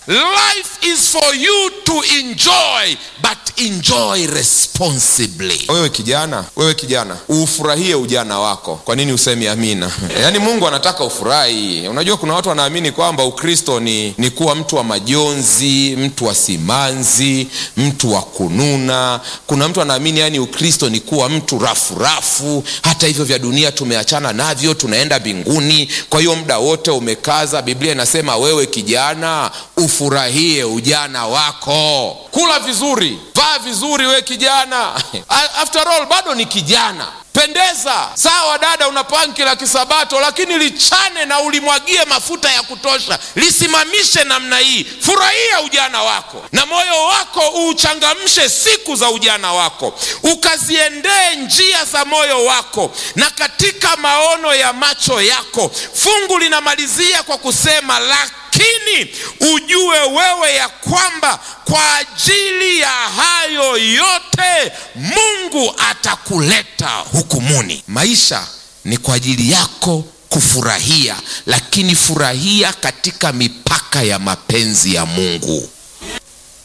life is for you to enjoy but enjoy responsibly wewe kijana wewe kijana ufurahie ujana wako kwa nini usemi amina yaani mungu anataka ufurahi unajua kuna watu wanaamini kwamba ukristo ni, ni kuwa mtu wa majonzi mtu wa simanzi mtu wa kununa kuna mtu anaamini yani ukristo ni kuwa mtu rafurafu hata hivyo vya dunia tumeachana navyo tunaenda mbinguni kwa hiyo muda wote umekaza biblia inasema wewe kijana ufurahie ujana wako kula vizuri vaa vizuri we kijana after all bado ni kijana pendeza sawa dada una panki la kisabato lakini lichane na ulimwagie mafuta ya kutosha lisimamishe namna hii furahia ujana wako na moyo wako uuchangamshe siku za ujana wako ukaziendee njia za moyo wako na katika maono ya macho yako fungu linamalizia kwa kusema laki lakini ujue wewe ya kwamba kwa ajili ya hayo yote mungu atakuleta hukumuni maisha ni kwa ajili yako kufurahia lakini furahia katika mipaka ya mapenzi ya mungu